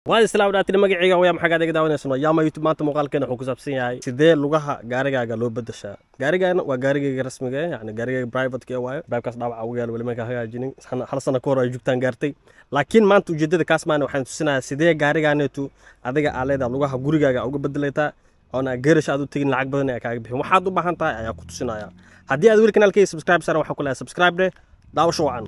waad islaam dhaatiri magacayga waya maxaa gaadega daawanaysan yaama youtube maanta muuqaalkeena wuxuu ku saabsan yahay sidee lugaha gaarigaaga loo bedeshaa gaarigaana waa gaarigayga rasmiga eh yani gaarigayga privateka ee waayo baybkaas dhaawaca ugu yaalo weli markaa hagaajinin hal sana ka hor ay jugtaan gaartay laakiin maanta ujeedada kaas maana waxaan tusinayaa sidee gaarigaaneetu adiga aa leedaha lugaha gurigaaga uga bedelaytaa oona geerash aad u tegin lacag badan ee kaaga bixin waxaad u baahan tahay ayaa ku tusinaya haddii aad weli kanaalkayga subscribe saaran waxaa ku leeyahay subscribe dheh daawasho wacan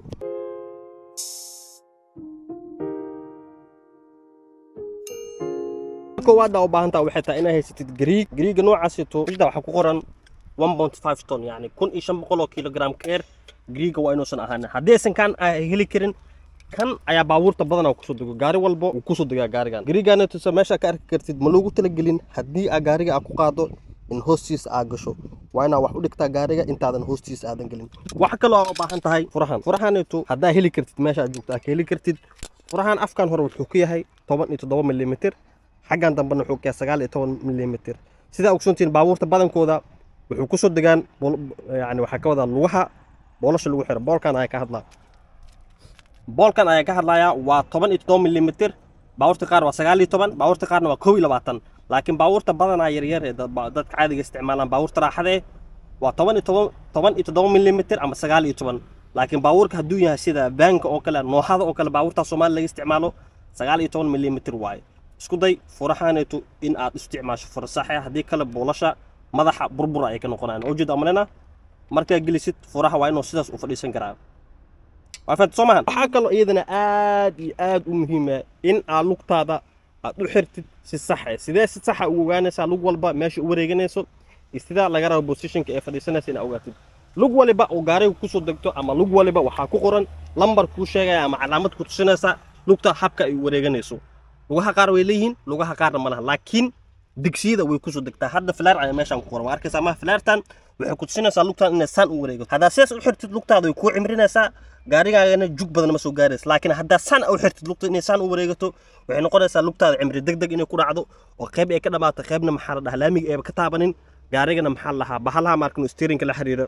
koowaad aa u baahan taha waxay tahay inaa haysatid gariig gariiga noocaasito ida waxaa ku qoran one point five ton yani kun iyo shan boqol oo kilogram keer gariiga waa inuusan ahaanin haddii aysan kan a heli karin kan ayaa baabuurta badanaa kusoo dego gaari walba wuu kusoo degaa gaarigan gariigana tusa meesha ka arki kartid ma loogu talagelin haddii aa gaariga aa ku qaado in hoostiisa aa gasho waa inaa wax u dhigtaa gaariga intaadan hoostiisa aadan gelin waxa kaloo aa u baahan tahay furahan furahaneetu haddaa heli kartid meesha aad joogto aa ka heli kartid furahan afkan hore wuxuu ku yahay toban iyo toddoba milimitir xaggan dambena wuxuu kayaa sagaal iyo toban milimitir sidaa ogsoontiin baabuurta badankooda wuxuu kusoo degaan yani waxaa ka wadaa lugaha boolasha lagu xiro boolkan ayaa ka hadlaa boolkan ayaa ka hadlayaa waa toban iyo toddoba milimitir baabuurta qaar waa sagaal iyo toban baabuurta qaarna waa kow iyo labaatan laakiin baabuurta badanaa yaryar ee dadka caadiga isticmaalaan baabuurta raaxadee waa toban iyo toban toban iyo toddoba milimitir ama sagaal iyo toban laakiin baabuurka hadduu yahay sida baanka oo kale noohada oo kale baabuurta soomaali laga isticmaalo sagaal iyo toban milimitir waaye isku day furahaneetu in aad isticmaasho fura saxe haddii kale boolasha madaxa burbura ay ka noqonayaan ujeed amalena markaa gelisid furaha waa inuu sidaas u fadhiisan karaa waa fahamta soo maahan waxaa kaloo iyadana aad iyo aad u muhiima in aad lugtaada aad u xirtid si saxe sidee si saxa ugu ogaanaysaa lug walba meesha u wareeganayso iyo sidaa laga rabo positionka ee fadhiisanaysa inaad ogaatid lug waliba oo gaariga kusoo degto ama lug waliba waxaa ku qoran lambar kuu sheegaya ama calaamad ku tusinaysa lugta habka ay u wareeganayso lugaha qaar way leeyihiin lugaha qaarna ma laha laakiin digsiyada way kusoo degtaa hadda filaar ayaa meeshaan ku qoran waa arkaysaa maha filaartan waxay ku tusinaysaa lugtaan inay saan u wareego haddaa sidaas u xirtid lugtaada way kuu cimrinaysaa gaarigaagana jug badan ma soo gaaraysa laakiin haddaa saan u xirtid lugta inay saan u wareegato waxay noqonaysaa lugtaada cimri deg deg inay ku dhacdo oo qayb ay ka dhamaato qaybna maxaa la dhahaa laamiga eeba ka taabanin gaarigana maxaa la dhahaa bahalaha maarkino steerinka la xiriira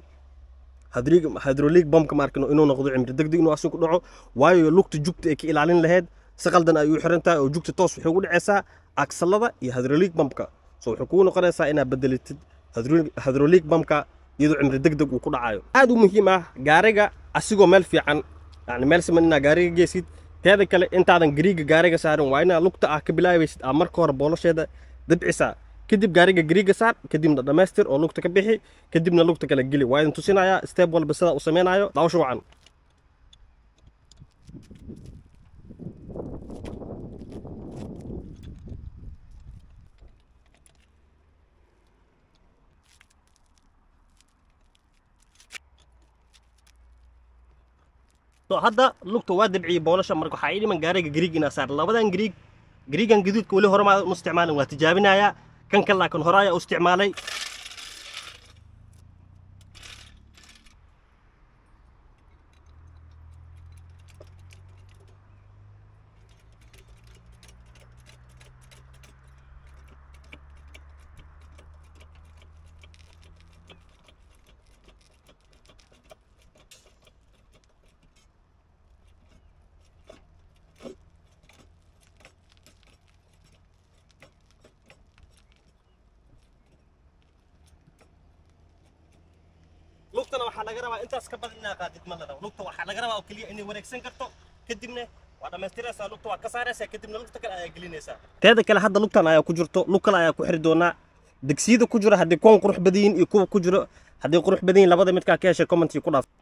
hydrolig bombka maarkino inuu noqdo cimri deg deg inuu asin ku dhaco waayo lugta jugta ay ka ilaalin lahayd si qaldan ay u xiran tahay oo jugta toos waxay ugu dhacaysaa aksalada iyo hydrolig bumpka so waxay kugu noqonaysaa inaad bedelitid hydrolig bumpka iyadoo cimri deg deg uu ku dhacayo aad u muhiim ah gaariga asigoo meel fiican yani meel siman inaad gaariga geysid teeda kale intaadan gariiga gaariga saarin waa inaad lugta ah ka bilaabaysid aa marka hore boolasheeda dabcisaa kadib gaariga gariiga saar kadibna dhammaystir oo lugta ka bixi kadibna lugta kale geli waa idin tusinayaa step walba sidaa u samaynayo daawasho wacan so hadda lugta waa dabciyey boolasha marka waxaa ii dhiman gaariga gariig inaa saar labadan gariig gariigan gaduudka weli hore maa u isticmaalin waa tijaabinayaa kan kale laakiin hore ayaa u isticmaalay lugtana waxaa laga rabaa intaas ka badan inaa qaadid ma ladhaw lugta waxaa laga rabaa oo keliya inay wareegsan karto kadibna waa dhammaystiraysaa lugta waa ka saaraysaa kadibna lugta kale ayaa gelinaysaa teeda kale hadda lugtan ayaa ku jirto lug kale ayaa ku xiri doonaa degsiyada ku jira haddii kuwan qurux badan yihiin iyo kuwa ku jiro haddii qurux badan yihiin labada midkaa ka heshay commentkii ku dhaaf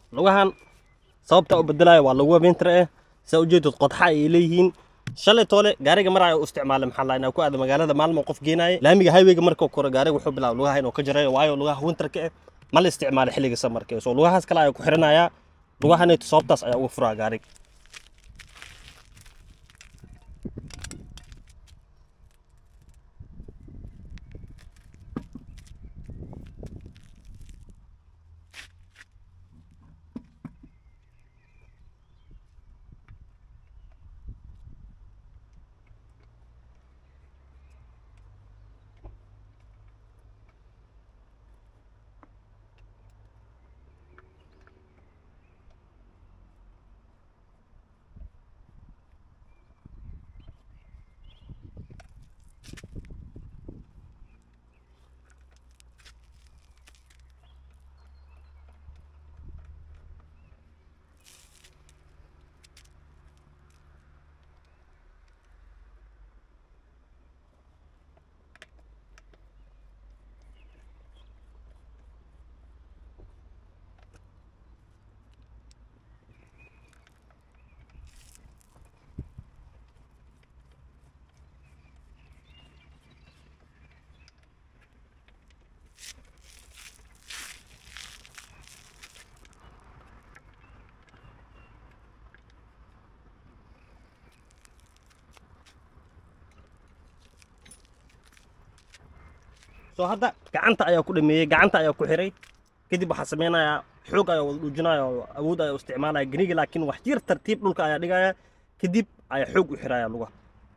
lugahan sababta u bedelaayo waa luguwa winter eh saa ujeedad qodxa ay leeyihiin shalay toole gaariga mar ay u isticmaalay maxaa la inaa ku aada magaalada maalmo qof geenaaya laamiga highwayga marka kore gaariga wuxuu bilaabay lugaha inuu ka jareeyo waayo lugaha winterka eh ma la isticmaalay xilliga samarka so lugahaas kale ayaa ku xiranayaa lugahanayto sababtaas ayaa uga furaa gaariga soo hadda gacanta ayaa ku dhameeyey gacanta ayaa ku xiray kadib waxaa sameynayaa xoog ayaa wada dhuujinaya oo awood ayaa u isticmaalaya gariga laakiin wax yar tartiib dhulka ayaa dhigaya kadib ayaa xoog u xiraya lugaha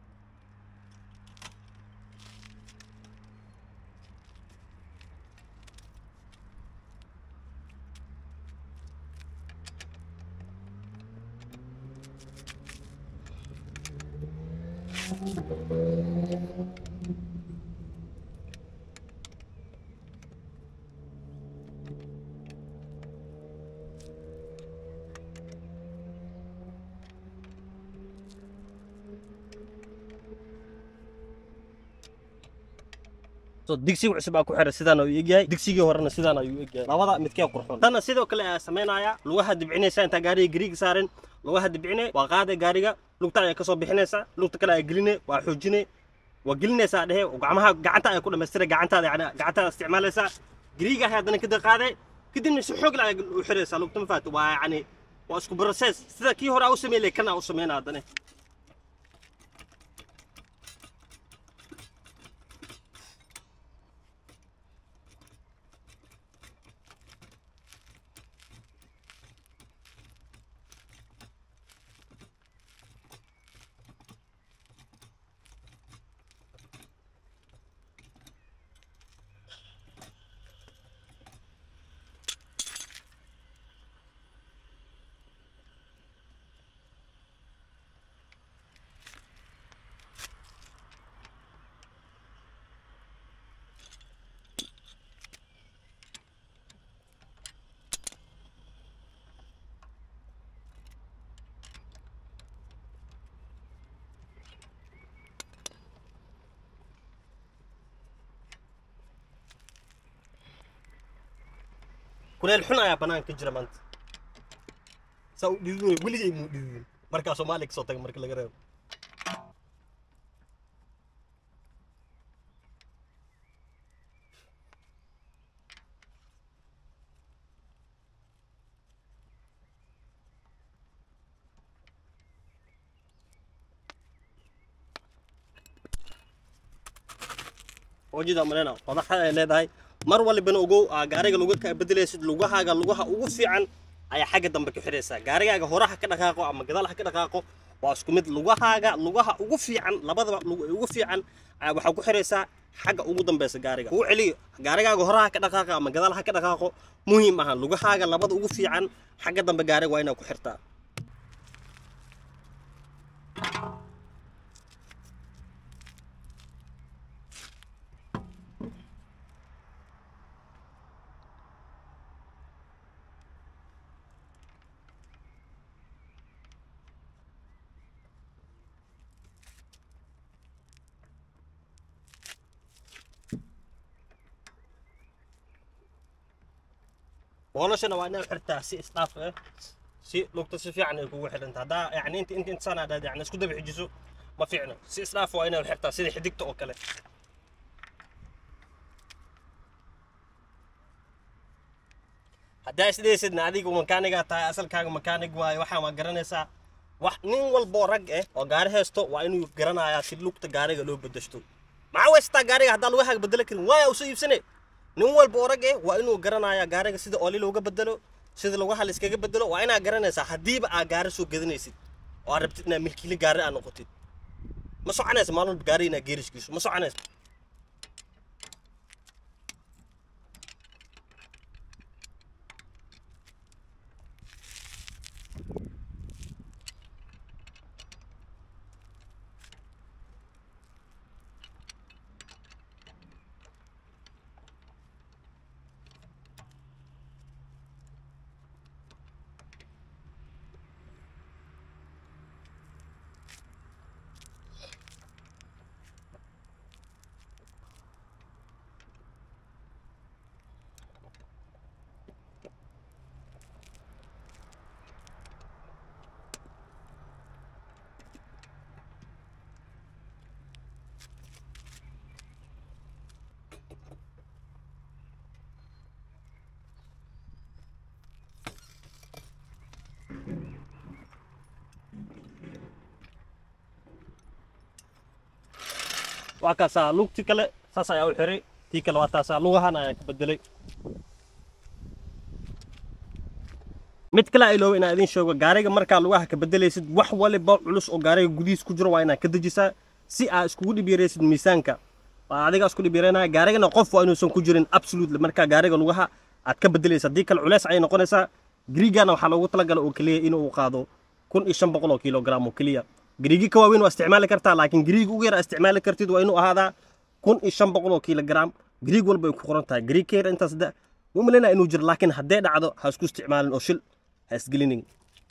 so digsiga cusub aa ku xiray sidaan ayuu egyahay digsigii horena sidaan ayuu egyahay labada midkee qurxoon tanna sidoo kale ayaa sameynaya lugaha dibcinaysa intaa gaariga gariiga saarin lugaha dibcine waa qaaday gaariga lugta ayaa kasoo bixinaysa lugta kale ayaa geline waa xoojine waa gelinaysaa dhehe gacmaha gacanta ayaa ku dhamaystiray gacantaada yani gacantaada isticmaalaysaa gariiga ayaa haddana kadib qaaday kadibna si xoog la ayaa u xiraysaa lugta ma fahat waa yani waa isku process sida kii hore aa u sameyn kan aa u sameynaa haddana kuleel xun ayaa banaanka ka jira maanta saa u dhidin wey weligay muu dhidin markaa soomaaliya kasoo taga marka laga reebo wajida malena qodaxa ay leedahay mar walibana ogow aa gaariga lagu ka bedelaysid lugahaaga lugaha ugu fiican ayaa xagga dambe ka xidhaysaa gaarigaaga hore ha ka dhaqaaqo ama gadaal ha ka dhaqaaqo waa isku mid lugahaaga lugaha ugu fiican labadaba lug- ugu fiican ayaa waxaa ku xidhaysaa xagga ugu dambeysa gaariga kuu celiyo gaarigaaga hore ha ka dhaqaaqo ama gadaal ha ka dhaqaaqo muhiim aha lugahaaga labada ugu fiican xagga dambe gaariga waa inaad ku xirtaa boolashana waa inaad xirtaa si isdhaaf ah si lugta si fiican ay kugu xidhanta haddaa yani inta inta inta sanaa dhaad yani isku daba xijiso ma fiicno si isdhaaf waa inaad xirtaa sida xidigta oo kale haddaa isdhaysidna adigu makaanigaa tahay asalkaaga makaanig waayo waxaa waa garanaysaa wax nin walboo rag ah oo gaari haysto waa inuu garanayaa si lugta gaariga loo bedeshto maxaa weystaa gaariga haddaa lugahaaga bedelo karin waaya usoo iibsane nin walba oo rag eh waa inuu garanayaa gaariga sida oli looga bedelo sida lugaha layskaga bedelo waa inaad garanaysaa haddiiba aa gaari soo gadanaysid oo aad rabtid inaad milkiile gaari aad noqotid ma soconaysa maalin walba gaari inaad geeriskiiso ma soconaysa waa kaasaa lugti kale saas ayaa u xiray tii kale waa taasaa lugahan ayaa ka bedelay mid kale ay looba inaan idiin sheego gaariga markaa lugaha ka bedelaysid wax waliba culus oo gaariga gudihiis ku jiro waa inaad ka dejisaa si aad iskugu dhib yaraysid miisaanka waa adiga isku dhib yaraynaya gaarigana qof waa inuusan ku jirin absolutely markaa gaariga lugaha aad ka bedelaysa haddii kale culeys ayay noqonaysaa griigana waxaa loogu talagalay oo keliya inuu qaado kun iyo shan boqol oo kilogram oo keliya griigi ka waaweyn waa isticmaali kartaa laakiin griig ugu yar isticmaali kartid waa inuu ahaadaa kun iyo shan boqol oo kilogram griig walba ay ku qoran tahay griig ka yar intaas da ma umalaynaa inuu jiro laakiin haddee dhacdo ha isku isticmaalin oo shil ha isgelinin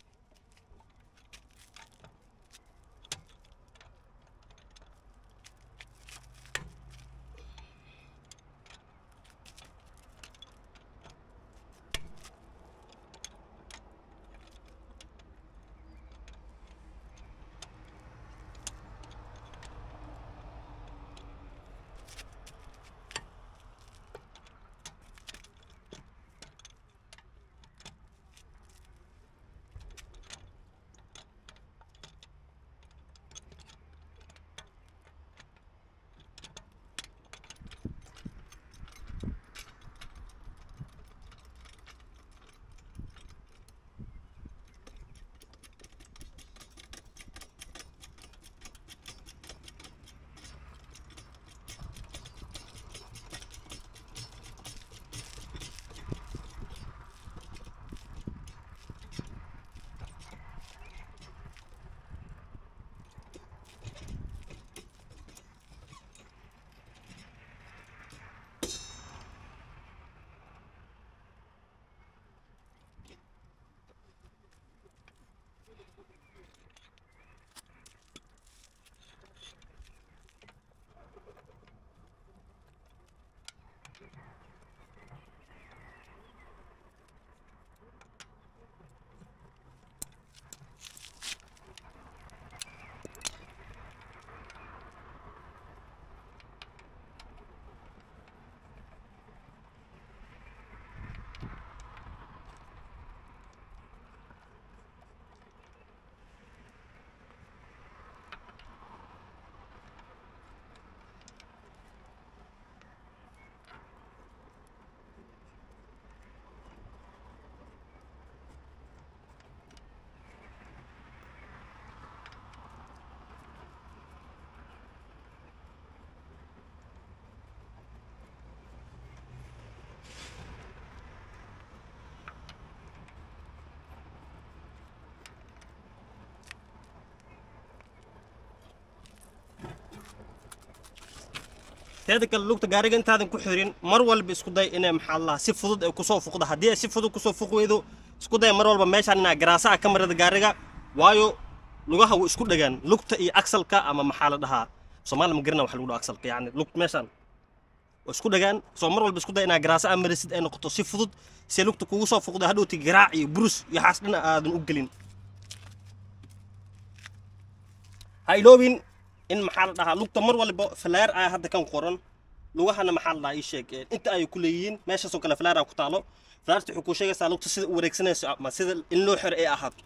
teeda kale lugta gaariga intaadan ku xirin mar walba isku day inay maxaa la si fudud ay kusoo fuqda haddii ay si fudud kusoo fuq weydo isku day mar walba meeshaan inaa garaasaha ka marada gaariga waayo lugaha way isku dhagaan lugta iyo aksalka ama maxaa la dhahaa soomaali ma garina wax lagu dhaho aksalka yacni lug meeshaan oo isku dhagaan soo mar walba isku day inaa garaasa aa marisid ay noqoto si fudud si lugta kugu soo fuqda hadhowti garaac iyo burus iyo xaas dhina aadan u gelin ha iloobin in maxaa la dhahaa lugta mar walba falaar ah hadda kan qoran lugahana maxaa la dhahaa ii sheeg inta ay ku leeyihiin meeshaasoo kale falaar aa ku taalo falaarta waxay kuu sheegaysaa lugta sida u wareegsanayso ama sida in loo xiro ay ahaato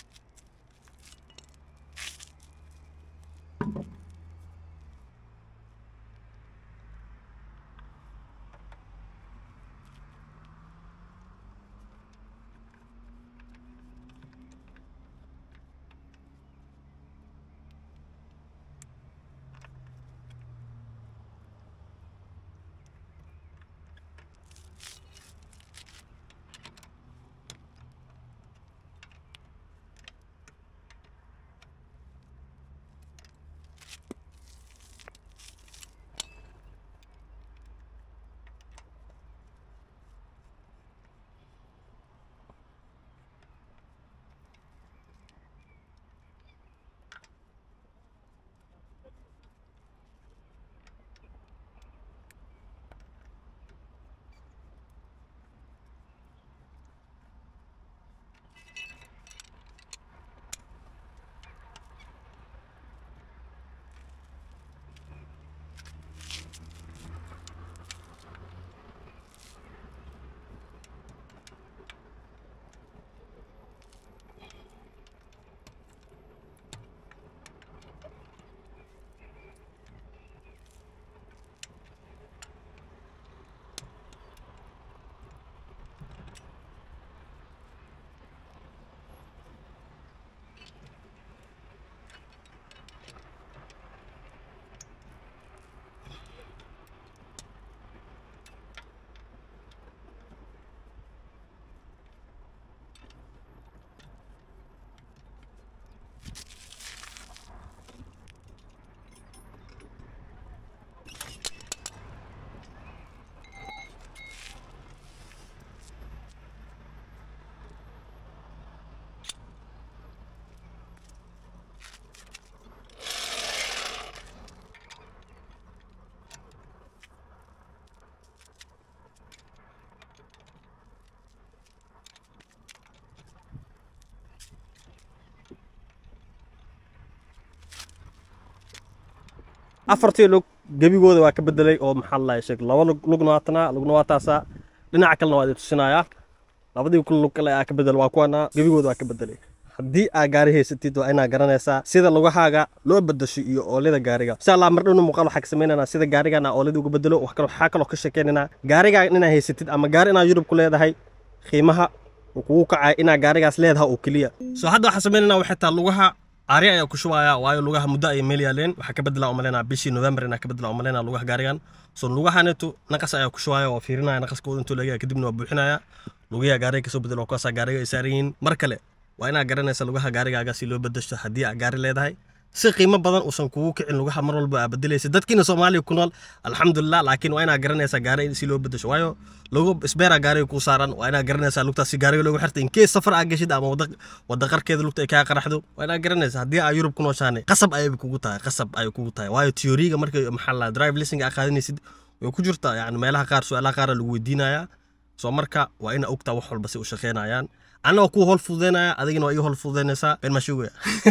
afartii lug gebigooda waa ka bedelay oo maxaa la sheeg laba lug lugna waa tanaa lugna waa taasaa dhinaca kalena waa idin tusinayaa labadii kun lug kale aa ka bedel waa kuwana gebigooda waa ka bedelay haddii aa gaari haysatid waa inaa garanaysaa sida lugahaaga loo bedasho iyo oolida gaariga insha allah mar dhowna muuqaal waxaa ka samaynanaa sida gaarigan aa oolida uga bedelo wax kale waxaa kaloo ka sheekeynaynaa gaarigaa inaa haysatid ama gaari inaa yurub ku leedahay qiimaha uu kugu kacaya inaa gaarigaas leedaha oo keliya soo hadda waxaa samaynanaa waxay taa lugaha ari ayaa ku shubaya waayo lugaha muddo ayay meel yaaleen waxaa ka bedela umaleyna bishii november inaa ka bedela umaleyna lugaha gaarigan so lugahanetu naqas ayaa ku shubaya oo fiirinaya naqaskooda intuu leegaya kadibna waa buuxinaya lugayaa gaariga kasoo bedelo kuwaasaa gaariga ay saaran yihiin mar kale waa inaa garanaysa lugaha gaarigaaga si loo bedasho haddii aa gaari leedahay si qiimo badan uusan kugu kicin lugaha mar walba aa bedelaysa dadkiina soomaaliya ku nool alxamdulilah laakiin waa inaa garanaysaa gaari si loo bedasho waayo lugu isbeera gaariga kuu saaran waa inaa garanaysaa lugtaasi gaariga loogu xirta inkees safar aa geshid ama wada wada qarkeeda lugta ay kaa qaraxdo waa inaa garanaysaa haddii aa yurub ku nooshaane qasab ayay kugu tahay qasab ayay kugu tahay waayo teoriga marka maxaa la drive licenga aa qaadanaysid way ku jirtaa yani meelaha qaar su-aalaha qaara lagu weydiinayaa soo marka waa ina ogtaa wax walba si u shaqeynayaan anna waa kuu hol fududeynaya adigina waa iga hol fududeynaysaa been mashuugaya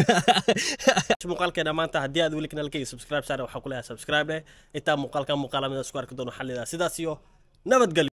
muuqaalkeena maanta haddii aad weli kanaalkayga subscribe saare waxaa ku leeyahay subscribe leh intaa muuqaalkan muuqaala mida isku arki doono xallidaa sidaas iyo nabadgelyo